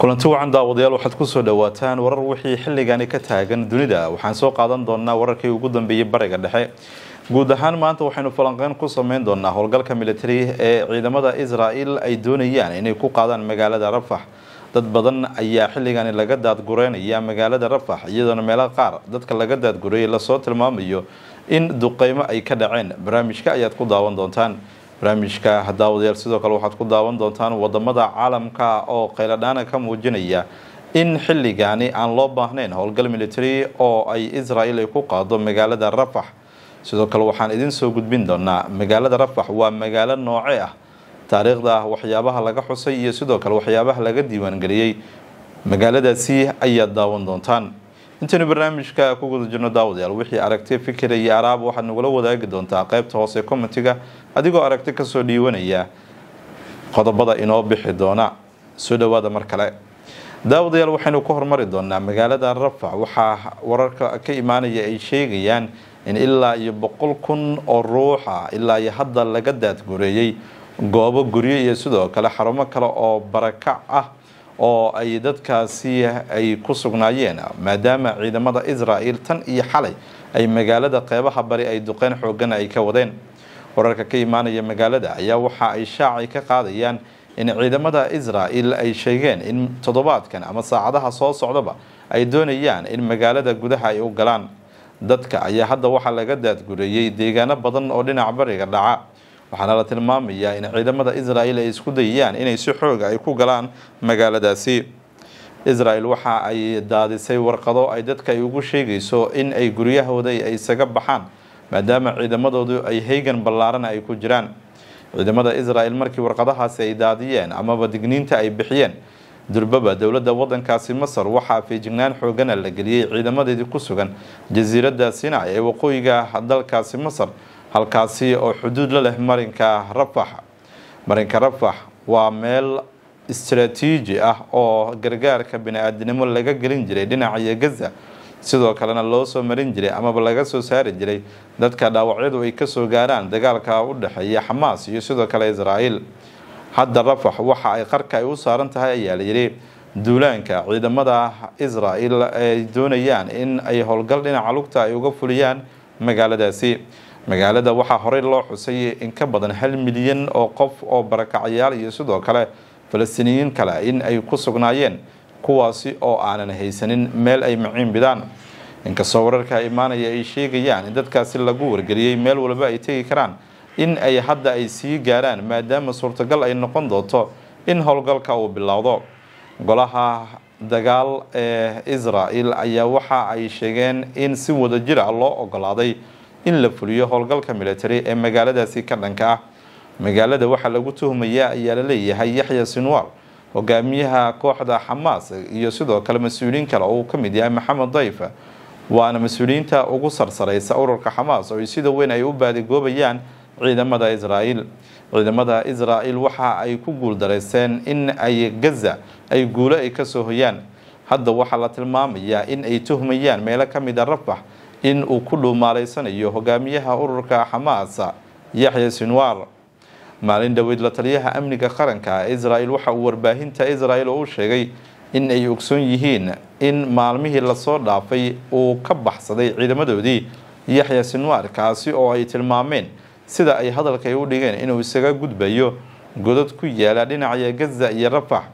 kulanti wacan daawadayaal waxaad kusoo dhawaataan warar wixii xilligani ka taagan dunida waxaan soo qaadan doonaa wararkii ugu dambeeyey bariga dhexe guud ahaan maanta waxaynu falanqeyn ku sameyn doonaa howlgalka militari ee ciidamada israel ay doonayaan inay ku qaadaan magaalada rafax dad badan ayaa xilligani laga daadgureynaya magaalada rafax iyadoona meelo qaar dadka laga daadgureeyay lasoo tilmaamayo in duqeymo ay ka dhaceen barnaamijka ayaad ku daawan doontaan barnaamijka daawadayaal sidoo kale waxaad ku daawan doontaan wadamada caalamka oo qayladhaana ka muujinaya in xilligani aan loo baahnayn howlgal military oo ay israel ay ku qaado magaalada rafax sidoo kale waxaan idin soo gudbin doonaa magaalada rafax waa magaalo nooce ah taariikhda waxyaabaha laga xusay iyo sidoo kale waxyaabaha laga diiwaangeliyey magaaladaasi ayaad daawan doontaan intaynu barnaamijka ku guda jirno daawadayaal wixii aragti fikira iyo araab waxaad nagula wadaagi doontaa qaybta hoose commentiga adigoo aragti kasoo dhiiwanaya qodobada inoo bixi doona soo dhawaada mar kale daawadayaal waxaynu ku hormari doonaa magaalada rafax waxaa wararka ka imaanaya ay sheegayaan in ilaa iyo boqol kun oo ruuxa ilaa iyo hadda laga daadgureeyey goobo guryo iyo sidoo kale xarumo kale oo barakac ah oo ay dadkaasi ay ku sugnaayeen maadaama ciidamada israel tan iyo xalay ay magaalada qeybaha bari ay duqeyn xoogana ay ka wadeen wararka ka imaanaya magaalada ayaa waxa ay shaacay ka qaadayaan in ciidamada israel ay sheegeen in toddobaadkan ama saacadaha soo socdaba ay doonayaan in magaalada gudaha ay u galaan dadka ayaa hadda waxaa laga daadgureeyey deegaano badan oo dhinaca bariga dhaca waxaana la tilmaamayaa in ciidamada israel ay isku dayayaan inay si xooga ay ku galaan magaaladaasi israel waxa ay daadisay warqado ay dadka ay ugu sheegayso in ay guryahooda ay isaga baxaan maadaama ciidamadoodu ay haygan ballaaran ay ku jiraan ciidamada israel markii warqadahaasi ay daadiyeen amaba digniinta ay bixiyeen durbaba dowladda wadankaasi masar waxaa feejignaan xoogana la geliyey ciidamadeedii ku sugan jasiiradda sinai ee waqooyiga dalkaasi masar halkaasi oo xuduud la leh marinka rafax marinka rafax waa meel istaraatiiji ah oo gargaarka bini-aadinimo laga gelin jiray dhinaciyo gaza sidoo kalena loo soo marin jiray amaba laga soo saari jiray dadka dhaawacyadu ay kasoo gaaraan dagaalka u dhexeeya xamaas iyo sidoo kale israel hadda rafax waxa ay qarka ay u saaran tahay ayaa layidhi duulaanka ciidamada israel ay doonayaan in ay howlgal dhinaca lugta ay uga fuliyaan magaaladaasi magaalada waxaa horey loo xusay in ka badan hal milyan oo qof oo barakacyaal iyo sidoo kale falastiiniyiin kale in ay ku sugnaayeen kuwaasi oo aanan haysanin meel ay maciin bidaan inkastoo wararka imaanaya ay sheegayaan in dadkaasi lagu wargeliyey meel walba ay tegi karaan in ay hadda ay sii gaaraan maadaama suurtagal ay noqon doonto in howlgalka uu bilowdo golaha dagaal ee israel ayaa waxa ay sheegeen in si wadajir ah loo ogolaaday in la fuliyo howlgalka military ee magaaladaasi ka dhanka ah magaalada waxaa lagu tuhmaya ayaa laleeyahay yaxya sinwar hogaamiyaha kooxda xamaas iyo sidoo kale mas-uuliyiin kale oo uu ka mid yahay maxamed dayf waana mas-uuliyiinta ugu sarsareysa ururka xamaas oo sida weyn ay u baadigoobayaan ciidamada israel ciidamada israel waxa ay ku guuldareyseen in ay gaza ay guulo ay kasoo hoyaan hadda waxaa la tilmaamayaa in ay tuhmayaan meelo ka mid a rafax in uu ku dhuumaaleysanayo hogaamiyaha ururka xamaas yaxya sinwar maalin dhoweyd la taliyaha amniga qaranka israel waxa uu warbaahinta israel oo u sheegay in ay ogsoon yihiin in maalmihii lasoo dhaafay uu ka baxsaday ciidamadoodii yaxya sinwar kaasi oo ay tilmaameen sida ay hadalka ay u dhigeen inuu isaga gudbayo godad ku yaala dhinaca gaza iyo rafax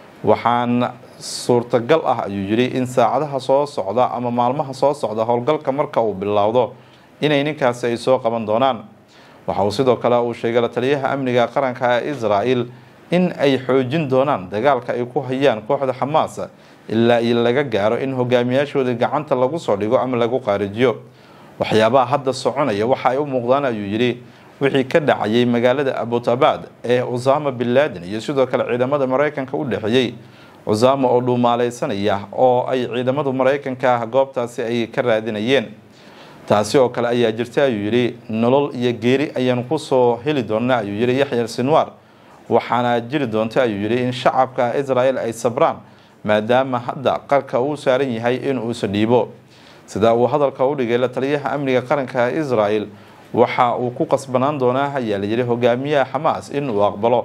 waxaan suurtagal ah ayuu yidhi in saacadaha soo socda ama maalmaha soo socda howlgalka marka uu bilowdo inay ninkaasi ay soo qaban doonaan waxa uu sidoo kale uu sheegay la taliyaha amniga qaranka ee israel in ay xoojin doonaan dagaalka ay ku hayaan kooxda xamaas ilaa iyo laga gaaro in hogaamiyaashooda gacanta lagu soo dhigo ama lagu qaarijiyo waxyaabaha hadda soconaya waxa ay u muuqdaan ayuu yidhi wixii ka dhacayay magaalada abutabad ee usama bin laden iyo sidoo kale ciidamada maraykanka u dhexeeyey usama oo dhuumaaleysanaya oo ay ciidamadu maraykanka goobtaasi ay ka raadinayeen taasi oo kale ayaa jirta ayuu yidhi nolol iyo geeri ayaan kusoo heli doonaa ayuu yidhi yaxya sinwar waxaana jiri doonta ayuu yidhi in shacabka israel ay sabraan maadaama hadda qarka uu saaran yahay in uusa dhiibo sida uu hadalka u dhigay la taliyaha amniga qaranka israel waxa uu ku qasbanaan doonaa ayaa layidhi hogaamiyaha xamaas in uu aqbalo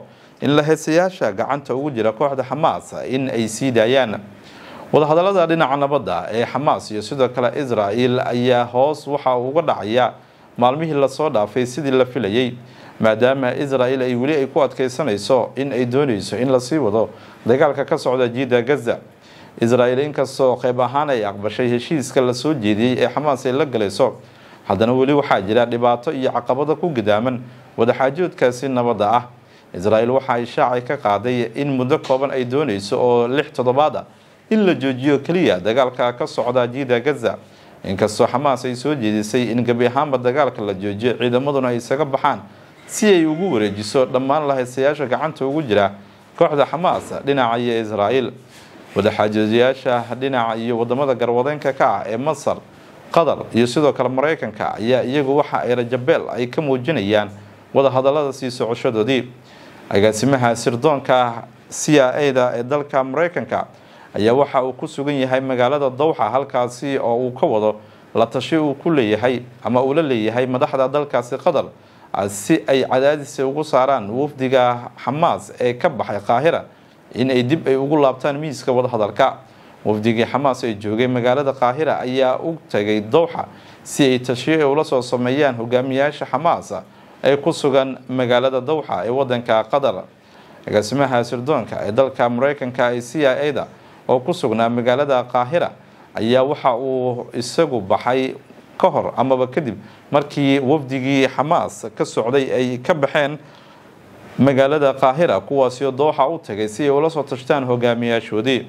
in lahaysayaasha gacanta ugu jira kooxda xamaas in ay sii daayaan wadahadalada dhinaca nabadda ee xamaas iyo sidoo kale israel ayaa hoos waxa uu uga dhacaya maalmihii lasoo dhaafay sidii la filayay maadaama israel ay weli ay ku adkeysanayso in ay dooneyso in lasii wado dagaalka ka socda jiida gaza israel inkastoo qayb ahaan ay aqbashay heshiiska lasoo jeediyey ee xamaas ay la galayso haddana weli waxaa jira dhibaato iyo caqabado ku gidaaman wadaxaajoodkaasi nabadda ah israel waxa ay shaacay ka qaaday in muddo kooban ay dooneyso oo lix toddobaad ah in la joojiyo keliya dagaalka ka socda jiida gaza inkastoo xamaas ay soo jeedisay in gebi ahaanba dagaalka la joojiyo ciidamaduna ay isaga baxaan si ay ugu wareejiso dhammaan lahaysayaasha gacanta ugu jira kooxda xamaas dhinaca iyo israel wadaxaajoodiyaasha dhinaca iyo wadamada garwadeenka ka ah ee masar qatar iyo sidoo kale mareykanka ayaa iyagu waxa ay rajabeel ay ka muujinayaan wadahadalada sii socoshadoodii agaasimaha sirdoonka c a da ee dalka mareykanka ayaa waxa uu ku sugan yahay magaalada dowxa halkaasi oo uu ka wado la tashi uu ku leeyahay ama uu la leeyahay madaxda dalkaasi qatar si ay cadaadis ugu saaraan wafdiga xamaas ee ka baxay qaahira in ay dib ay ugu laabtaan miiska wadahadalka wafdigii xamaas ee joogay magaalada qaahira ayaa u tagay dowxa si ay tashiyo ula soo sameeyaan hogaamiyaasha xamaas ee ku sugan magaalada dowxa ee wadanka qatar agaasimaha sirdoonka ee dalka mareykanka ee c i a da oo ku sugnaa magaalada qaahira ayaa waxa uu isagu baxay ka hor amaba kadib markii wafdigii xamaas ka socday ay ka baxeen magaalada qaahira kuwaasio dooxa u tagay si ay ula soo tashtaan hogaamiyaashoodii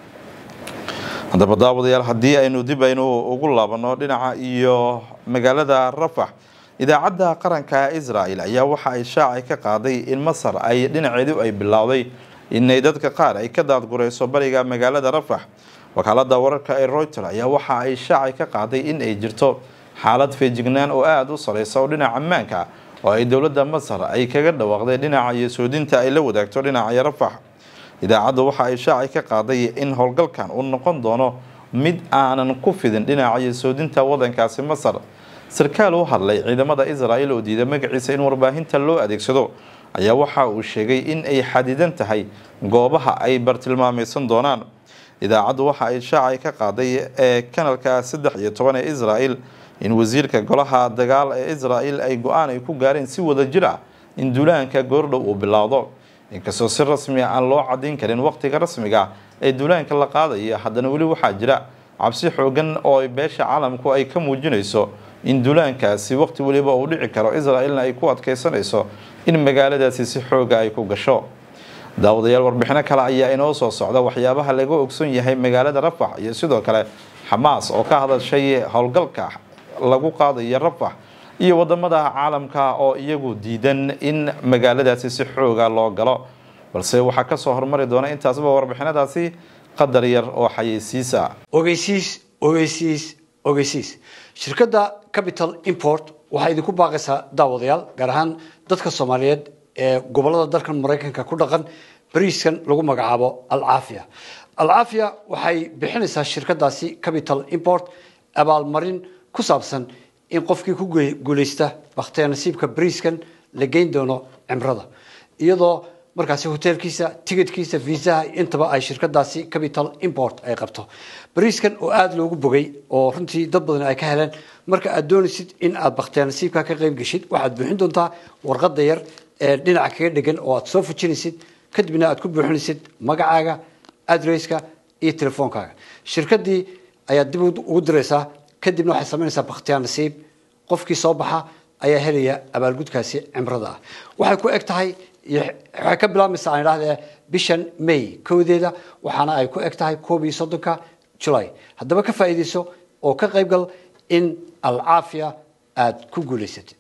haddaba daawadayaal haddii aynu dib aynu ugu laabano dhinaca iyo magaalada rafax idaacadda qaranka israel ayaa waxa ay shaacay ka qaaday in masar ay dhinaceedu ay bilowday inay dadka qaar ay ka daadgurayso bariga magaalada rafax wakaalada wararka ee reuter ayaa waxa ay shaacay ka qaaday in ay jirto xaalad feejignaan oo aada u sareysa oo dhinaca ammaanka oo ay dowladda masar ay kaga dhawaaqday dhinaca iyo soodinta ay la wadaagto dhinaca rafax idaacaddu waxa ay shaacay ka qaaday in howlgalkan uu noqon doono mid aanan ku fidin dhinaca iyo soodinta wadankaasi masar sarkaal u hadlay ciidamada israel oo diiday magaciisa in warbaahinta loo adeegsado ayaa waxa uu sheegay in ay xadidan tahay goobaha ay bartilmaameysan doonaan idaacaddu waxa ay shaacay ka qaaday ee kanalka saddex iyo toban ee israel in wasiirka golaha dagaal ee israel ay go-aan ay ku gaareen si wada jir ah in duulaanka goordhow uu bilaawdo inkastoo si rasmi a aan loo cadayn karin waqtiga rasmiga ee duulaanka la qaadaya haddana weli waxaa jira cabsi xoogan oo beesha caalamku ay ka muujinayso in duulaankaasi waqti weliba uu dhici karo israelna ay ku adkeysanayso in magaaladaasi si xooga ay ku gasho daawadayaal warbixino kale ayaa inoo soo socda waxyaabaha laga ogson yahay magaalada rafax iyo sidoo kale xamaas oo ka hadashay howlgalka lagu qaadayo rafax iyo wadamada caalamka oo iyagu diidan in magaaladaasi si xooga loo galo balse waxaa kasoo hormari doona intaasba warbixinadaasi qadar yar oo xayeysiisa ogeysiis ogeysiis ogeysiis shirkadda capital import waxaa idinku baaqaysaa daawadayaal gaar ahaan dadka soomaaliyeed ee gobolada dalkan maraykanka ku dhaqan bariiskan lagu magacaabo alcaafiya alcaafiya waxay bixinaysaa shirkadaasi capital import abaalmarin ku saabsan in qofkii ku guuleysta bakhtiya nasiibka bariiskan la geyn doono cimrada iyadoo markaasi hoteelkiisa ticitkiisa viisaha intaba ay shirkadaasi capital import ay qabto bariiskan oo aada loogu bogay oo runtii dad badan ay ka heleen marka aad doonaysid in aad bakhtiya nasiibka ka qayb geshid waxaad buuxin doontaa warqada yar ee dhinaca kaga dhegan oo aad soo fujinaysid kadibna aad ku buuxinaysid magacaaga adresska iyo telefoonkaaga shirkadii ayaad dib ugu diraysaa kadibna waxay samaynaysaa bakhtiyaa nasiib qofkii soo baxa ayaa helaya abaalgudkaasi cimrada ah waxay ku eg tahay waxay ka bilaabmaysaa aan idhahdee bishan may kowdeeda waxaana ay ku eg tahay koob iyo soddonka julay haddaba ka faa'iidayso oo ka qaybgal in alcaafiya aad ku guulaysatid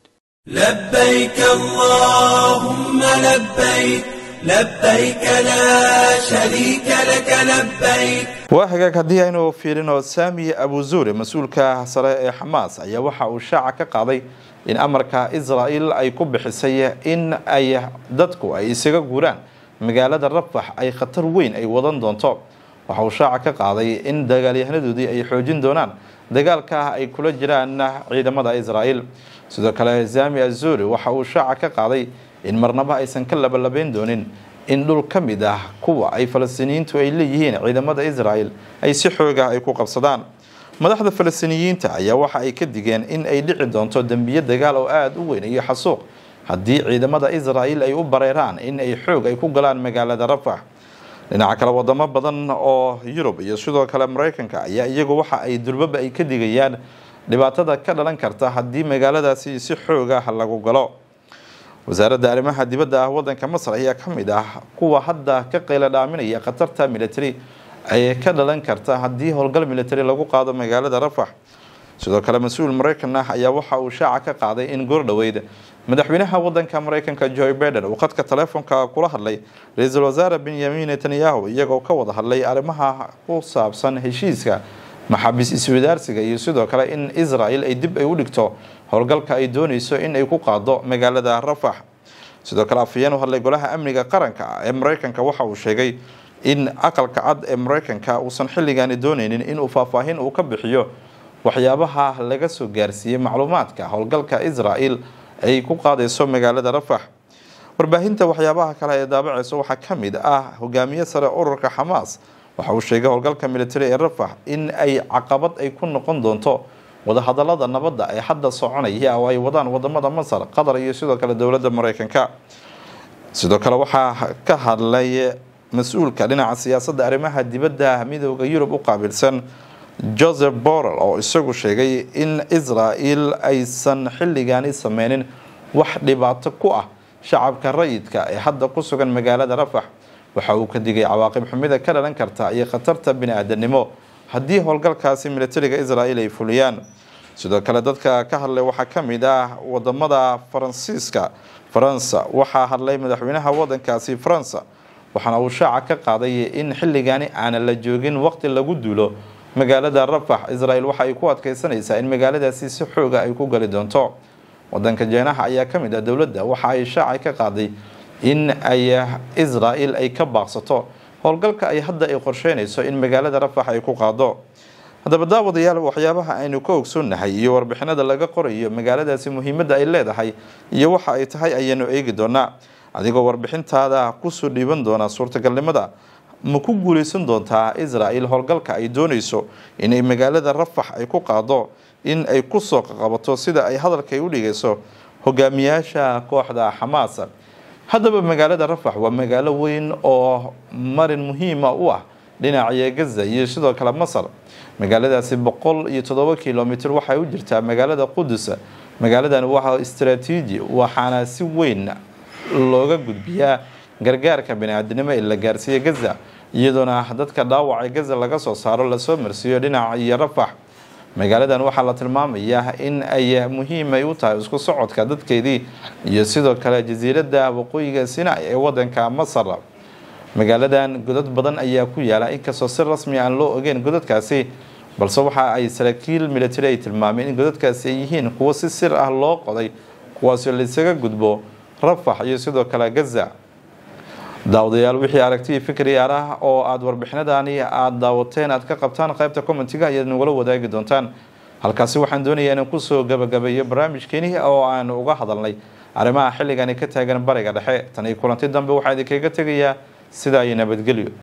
لبيك اللهم لبيك لبيك لا شريك لك لبيك waa hagaag haddii aynu fiirino saami abuzuure mas-uulka sare ee xamaas ayaa waxa uu shaaca ka qaaday in amarka israel ay ku bixisay in ay dadku ay isaga guuraan magaalada rafax ay khatar weyn ay wadan doonto waxa uu shaaca ka qaaday in dagaalyahanadoodii ay xoojin doonaan dagaalka ay kula jiraan ciidamada israel sidoo kale zami azuri waxa uu shaaca ka qaaday in marnaba aysan ka labalabeyn doonin in dhul ka mid ah kuwa ay falastiiniyiintu ay leeyihiin ciidamada israel ay si xooga ay ku qabsadaan madaxda falastiiniyiinta ayaa waxa ay ka digeen in ay dhici doonto dembiyo dagaal oo aada u weyn iyo xasuuq haddii ciidamada israel ay u bareeraan in ay xoog ay ku galaan magaalada rafax dhinaca kale wadamo badan oo yurub iyo sidoo kale mareykanka ayaa iyagu waxa ay durbaba ay ka digayaan dhibaatada ka dhalan karta haddii magaaladaasi si xoog ah lagu galo wasaaradda arrimaha dibadda ah wadanka masar ayaa ka mid ah kuwa hadda ka qayla dhaaminaya khatarta military ay ka dhalan karta haddii howlgal military lagu qaado magaalada rafax sidoo kale mas-uul mareykan ah ayaa waxa uu shaaca ka qaaday in goordhoweyd madaxweynaha wadanka mareykanka joe biden uu khadka taleefonka kula hadlay ra-iisul wasaare benyamin netanyahu iyagoo ka wada hadlay arrimaha ku saabsan heshiiska maxaabiis iswadaarsiga iyo sidoo kale in israel ay dib ay u dhigto howlgalka ay dooneyso in ay ku qaado magaalada rafax sidoo kale afhayeen u hadlay golaha amniga qaranka ee mareykanka waxa uu sheegay in aqalka cad ee mareykanka uusan xilligaani dooneynin inuu faahfaahin uu ka bixiyo waxyaabaha laga soo gaarsiiyey macluumaadka howlgalka israel ay ku qaadeyso magaalada rafax warbaahinta waxyaabaha kale ee daabaceyso waxaa ka mid ah hogaamiye sare ururka xamaas waxa uu sheegay howlgalka military ee rafax in ay caqabad ay ku noqon doonto wadahadalada nabadda ee hadda soconaya oo ay wadaan wadamada masar qatar iyo sidoo kale dowladda mareykanka sidoo kale waxaa ka hadlay mas-uulka dhinaca siyaasadda arrimaha dibadda midooda yurub u qaabilsan joseph borrell oo isagu sheegay in israel aysan xilligaani sameynin wax dhibaato ku ah shacabka rayidka ee hadda ku sugan magaalada rafax waxa uu ka digay cawaaqib xumida ka dhalan karta iyo khatarta bini-aadanimo haddii howlgalkaasi militariga israel ay fuliyaan sidoo kale dadka ka hadlay waxaa ka mid ah wadamada faransiiska faransa waxaa hadlay madaxweynaha wadankaasi faransa waxaana uu shaaca ka qaaday in xilligaani aanan la joogin waqti lagu duulo magaalada rafax israel waxa ay ku adkeysanaysaa in magaaladaasi si xooga ay ku gali doonto wadanka jeenaha ayaa ka mid ah dowladda waxa ay shaaca ka qaaday in ay israel ay ka baaqsato howlgalka ay hadda ay qorsheynayso in magaalada rafax ay ku qaado haddaba daawadayaal waxyaabaha aynu ka ogsoonnahay iyo warbixinada laga qorayo magaaladaasi muhiimadda ay leedahay iyo waxa ay tahay ayaanu eegi doonaa adigoo warbixintaada kusoo dhiiban doona suurtagalnimada ma ku guuleysan doontaa israel howlgalka ay dooneyso inay magaalada rafax ay ku qaado in ay kusoo qaqabato sida ay hadalka ay u dhigayso hogaamiyaasha kooxda xamaas haddaba magaalada rafax waa magaalo weyn oo marin muhiima u ah dhinaciya gaza iyo sidoo kale masar magaaladaasi boqol iyo toddoba kilomitr waxay u jirtaa magaalada qudus magaaladan waa istaraatiiji waxaana si weyn looga gudbiyaa gargaarka bani-aadinimo ee la gaarsiiya gaza iyadoona dadka dhaawacay gaza laga soo saaro lasoo marsiiyo dhinaca iyo rafax magaaladan waxaa la tilmaamayaa in ay muhiim ay u tahay isku socodka dadkeedii iyo sidoo kale jasiiradda waqooyiga sinai ee wadanka masar magaaladan godad badan ayaa ku yaala inkastoo si rasmi aan loo ogeyn godadkaasi balse waxa ay saraakiil military ay tilmaameen in godadkaasi ay yihiin kuwo si sir ah loo qoday kuwaasoo laisaga gudbo rafax iyo sidoo kale gaza daawadayaal wixii aragtiyi fikri ah oo aada warbixinadaani aada daawateen aad ka qabtaan qaybta commentiga ayaad nagula wadaagi doontaan halkaasi waxaan doonayaa inaan kusoo gabagabeeyo barnaamijkeeni oo aan uga hadalnay arrimaha xilligani ka taagan bariga dhexe tan iyo kulanti dambe waxaa idinkaga tegayaa sidaa iyo nabadgelyo